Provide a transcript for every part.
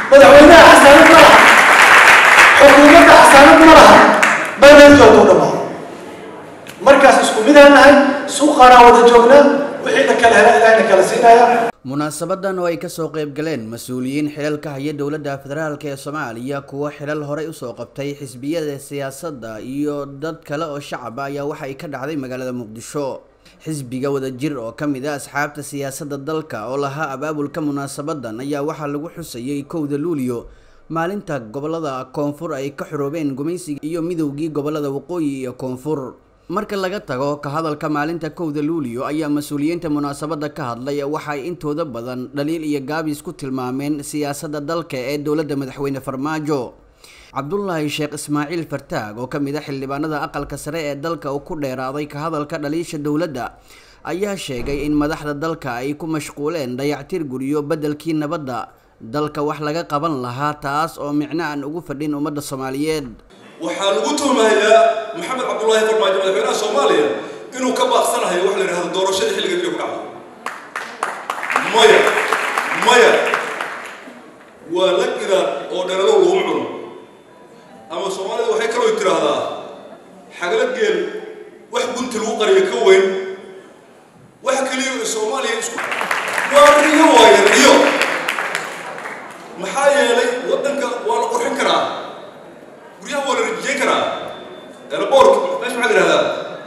madaxweynaha xasaanad ma laha xukuumadda xasaanad ma laha baneedkoodu dhamaado markaas isku midaan nahay suuqaanaa wada joognaa wixii la kala hela ilaahna kala siinaya munaasabadan oo ay kasoo qayb galeen mas-uuliyiin xilal ka haya dowladda federaalk ee soomaaliya kuwo xilal horey usoo qabtay xisbiyada siyaasadda iyo dad kale oo shacab ah ayaa waxa ay ka dhacday magaalada muqdisho xisbiga wadajir oo ka mid ah asxaabta siyaasadda dalka oo lahaa abaabulka munaasabadan ayaa waxaa lagu xusayay kowda luuliyo maalinta gobolada koonfur ay ka xoroobeen gumaysiga iyo midowgii gobolada waqooyi iyo koonfur marka laga tago ka hadalka maalinta kowda luuliyo ayaa mas-uuliyiinta munaasabada ka hadlay waxa ay intooda badan dhaliil iyo gaabis ku tilmaameen siyaasadda dalka ee dowladda madaxweyne farmaajo cabdulaahi sheekh ismaaciil fartaag oo ka mid a xildhibaanada aqalka sare ee dalka uu ku dheeraaday ka hadalka dhaliisha dowladda ayaa sheegay in madaxda dalka ay ku mashquuleen dayactir guriyo beddelkii nabadda dalka wax laga qaban lahaa taas oo micno aan ugu fadhin ummadda soomaaliyeed waxaa lagu tuhmahayaa maxamed cabdullaahi farmaajo madaxweynaha soomaaliya inuu ka baaqsanahayo wax la yidhahdo doorashadii xilliga dib ku dhacdo maya maya waa la gidaad oo dhalalo laguma cuno ama soomaalida waxay kaloo tiraahdaa xagala geel wax gunti lagu qariyo ka weyn wax keliya oo soomaaliya isku waa riyo waaye riyo maxaa yeelay waddanka waa la qurxin karaa guryaha waa la rajiyeyn karaa airport meesha maxaa la yidhahdaa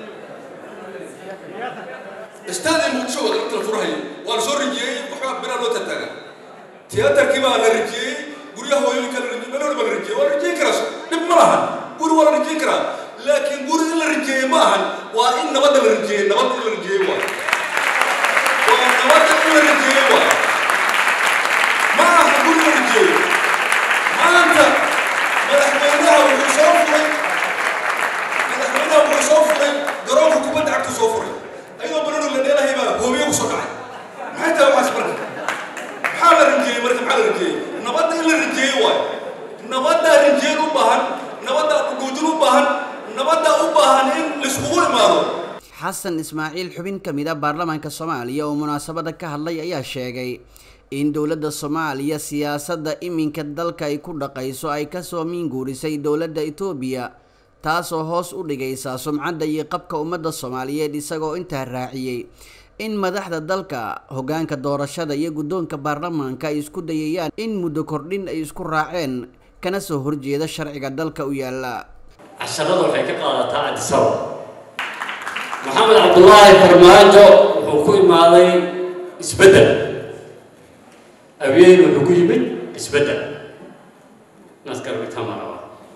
istaadii muqdisho waa galabta la furahayo waa la soo rajiyey waxbaa biraa loo tataaga tiyaatarkii baa la rajiyey guryaha hooyooyinka la rajiyey meel walba la rajiyey waa la rajiyeyn karaa dhib ma lahan guri waa la rajiyeyn karaa laakiin guri in la rajiyeey ma ahan waa in nabadda la rajiyey nabad in la rajiyey waa waa nabadda in la rajiyey waa ma aha guri la rajiyeey maanta madaxweynaha wuxuu soo furay madaxweynaha wuxuu soo furay garoonka kubadda cagta soo furay ayadoo bananu la dheelahay baa hoobiye ku soo dhacay maxay tahay waxaas marka maxaa la rajeeyey marka maxaa la rajeeyey nabadda in la rajeeyey waayo nabaddaa rajeyn u baahan nabaddaa dhuguujin u baahan nabaddaa u baahan in laiskugu imaado xasan ismaaciil xubin ka mid a baarlamaanka soomaaliya oo munaasabada ka hadlay ayaa sheegay in dowladda soomaaliya siyaasadda iminka dalka ay ku dhaqayso ay kasoo miinguurisay dowladda etoobiya taasoo hoos u dhigaysa sumcadda iyo qabka ummadda soomaaliyeed isagoo intaa raaciyey in madaxda dalka hoggaanka doorashada iyo guddoonka baarlamaanka ay isku dayayaan in muddo kordhin ay isku raaceen kana soo horjeeda sharciga dalka u yaala casharada waxay ka qaadataa cadisaba maxamed cabdulaahi farmaajo wuxuu ku imaaday isbeddel abeyn wuxuu ku yimid isbeddel naskarbitamarawa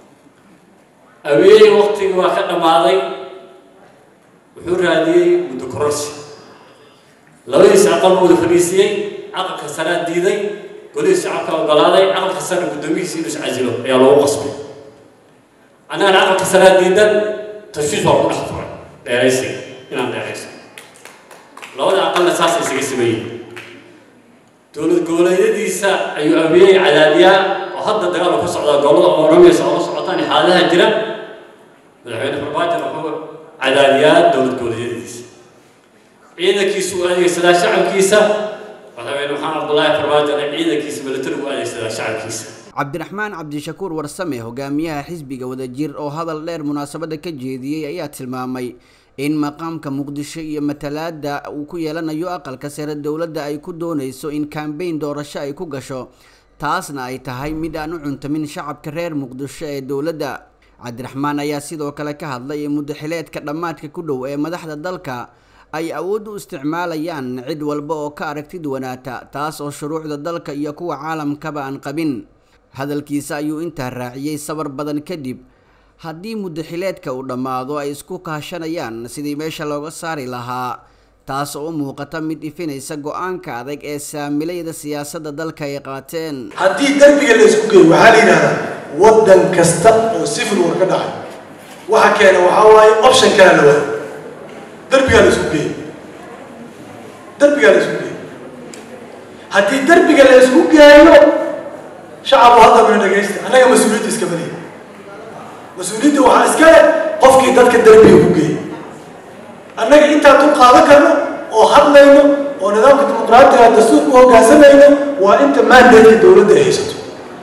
abeey waktigii waa ka dhammaaday wuxuu raadiyey muddo kororsi labadiis aqal buu wada fadhiisiyey aqalka saraa diiday golihii shacabka ogolaaday aqalka sare guddoomihiisi inuu iscasilo ayaa loogu qasbay annagana aqalka saraa diidan tashiis waa ku dhex furay dheeraysiga inaan dheerayso labada aqalna saas isaga sameeyey dowlad goboleedyadiisa ayuu abiyey cadaadiyaa oo hadda dagaal ku socdaa gobolada oromiya oo la socotaan xaaladaha jira madaxweyne farmaajo wuxuu cadaadiyaa dowlad goboleedyadiisa ciidankiisu u adeegsadaa shacabkiisa madaxweyne maxamed cabdulaahi farmaajona ciidankiisa milatari u adeegsadaa shacabkiisa cabdiraxmaan cabdishakuur warsame hogaamiyaha xisbiga wadajir oo hadal dheer munaasabada ka jeediyey ayaa tilmaamay in maqaamka muqdisho iyo matalaada uu ku yeelanayo aqalka sare dowladda ay ku doonayso in kambeyn doorasho ay ku gasho taasna ay tahay mid aan u cuntamin shacabka reer muqdisho ee dowladda cabdiraxmaan ayaa sidoo kale ka hadlay in muddaxileedka dhammaadka ku dhow ee madaxda dalka ay awood u isticmaalayaan cid walba oo ka aragtid wanaata taas oo shuruucda dalka iyo kuwa caalamkaba aan qabin hadalkiisa ayuu intaa raaciyey sabar badan kadib haddii muddaxileedka uu dhammaado ay isku kaashanayaan sidii meesha looga saari lahaa taas oo u muuqata mid ifinaysa go-aanka adag ee saamilayda siyaasadda dalka ay qaateen haddii derbiga la isku geeyo waxaa la yidhahdaa waddan kasta oo civil war ka dhacay waxa keena waxaa waaye option kala la waayo derbigaa la isku geeyo derbigaa la isku geeyo haddii derbiga la isku geeyo shacabku hadda mina dhagaysta annaga mas-uuliyadda iska badiya mas-uuliyadda waxaa iska leh qofkii dadka derbiga ku geeyay annaga intaan dul qaadan karno oo hadlayno oo nidaamka dimuqraatiga dastuurka u hoggaansamayno waa inta maandeedka dowladda ay haysato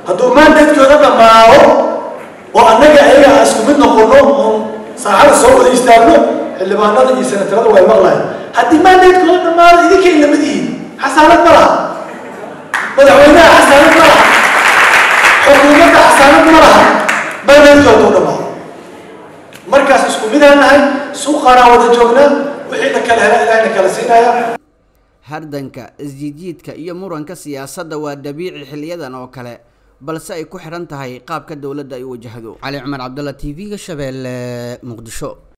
hadduu maandeedkooda dhammaado oo annaga ayaga aan isku mid noqono oon saaxada soo wada istaagno xildhibaanada iyo senatarada way maqlayan haddii maandeedkooda dhammaado idinkay lamid yihiin xasaanad ma laha madaxweynaha xasaanad ma laha xukuumadda xasaanad ma laha maandeedkooda u dhammaado markaas isku midaan nahay suuqaanaa wada joognaa wixii na kala hela ilaahna kala siinaya hardanka isjiidjiidka iyo muranka siyaasadda waa dabiici xiliyadan oo kale balse ay ku xidhan tahay qaabka dowladda ay u wajahdo cali cumar cabdalla t v-ga shabeelle muqdisho